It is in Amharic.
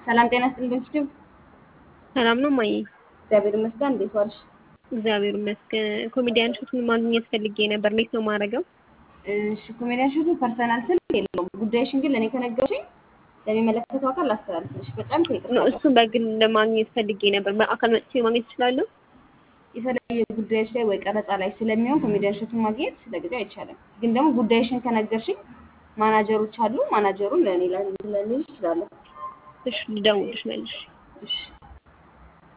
ሰላም ጤና ይስጥልኝ ዶክተር ሰላም ነው ማየ? እግዚአብሔር ይመስገን። እንዴት ዋልሽ? እግዚአብሔር ይመስገን። ኮሜዲያን ሹትን ማግኘት ፈልጌ ነበር። እንዴት ነው ማድረገው? እሺ ኮሜዲያን ሹቱ ፐርሰናል ስልክ የለውም። ጉዳይሽን ግን ለእኔ ከነገርሽኝ ለሚመለከተው አካል ላስተላልፍልሽ። በጣም ነው ከይቅርታ እሱን በግል ለማግኘት ፈልጌ ነበር። በአካል መጥቼ ማግኘት እችላለሁ? የተለያዩ ጉዳዮች ላይ ወይ ቀረጻ ላይ ስለሚሆን ኮሜዲያን ሹቱን ማግኘት ለጊዜው አይቻልም። ግን ደግሞ ጉዳይሽን ከነገርሽኝ ማናጀሮች አሉ። ማናጀሩን ለእኔ ላንልሽ እችላለሁ። እሺ ልደውልልሽ መልሽ። እሺ